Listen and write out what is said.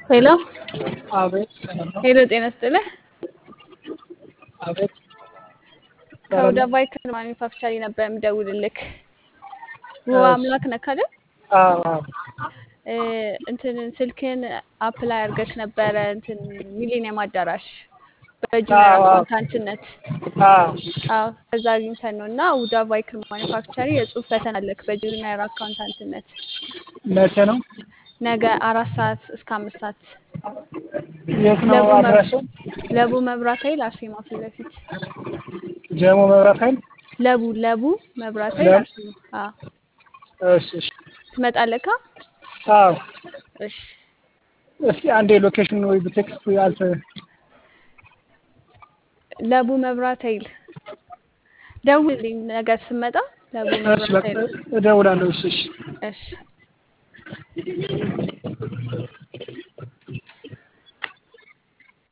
ሄሎ አቤት ሰላም ነው። ሄሎ፣ ጤና ይስጥልህ። አቤት ሰላም ከወደ ነው። ባይክል ማኒፋክቸሪ ነበር የምደውልልክ። ውብ እሺ። አምላክ ነህ አይደል? አዎ አዎ እ እንትን ስልክን አፕላይ አድርገክ ነበረ እንትን ሚሊኒየም አዳራሽ በጁኒየር አዎ አዎ አካውንታንትነት። አዎ አዎ ከዛ አግኝተን ነው እና ውዳ ባይክል ማኒፋክቸሪ የጽሁፍ ፈተና አለክ በጁኒየር አካውንታንትነት መቼ ነው? ነገ አራት ሰዓት እስከ አምስት ሰዓት የት ነው ለቡ መብ- አድራሻው? ለቡ መብራት ኃይል አርሴማ ፊት ለፊት ጀሞ መብራት ኃይል። ለቡ ለቡ መብራት ኃይል ለም አርሴማ። አዎ እሺ እሺ። ትመጣለካ? አዎ እሺ እስኪ አንዴ ሎኬሽን ወይ በቴክስት አልተ ለቡ መብራት ኃይል ደውልልኝ ነገር ስመጣ ለቡ እሺ መብራት በቃ ኃይል እደውላለሁ። እሺ እሺ። እሺ